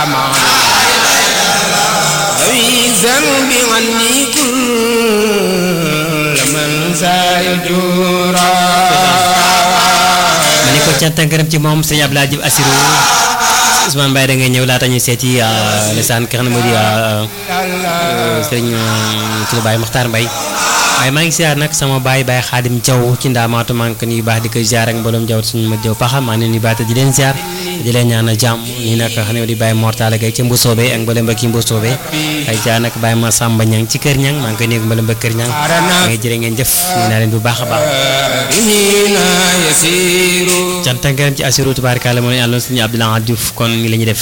ذوي ذنب عني كل من سيجورا ma ni ko cant ak ngërëm ci moom sëñ Abdoulaye Diouf Assirou Ousmane Mbaye da ngay ñëw laata ñu seeti lisaan ki nga xam ne moo di sëñ suñu Baye Makhtar Mbaye waaye maa ngi siyaar nag sama baay Baye Xaadim Jaw ci ndaamaatu maa ngi ko nuyu baax di ko ziar ak mbooloom Jaw suñu ma Jaw paxa maa ngi leen di baax te di leen ziar di leen ñaanal jàmm nii nag xam ne di Baye Mortala Gay ci Mbusoobe ak mboolem ba kii Mbusoobe ay ziar nag Baye ma Samba Ñang ci Kër Ñang maa ngi koy nuyu mboolem ba Kër Ñang maa ngi jërë ngeen jëf ñu naa leen bu baax a baax هنا يسير cant ak ngërëm ci Assirou tubaarkalla moo leen àlloon suñu Abdoulaye Diouf kon ni la ñuy def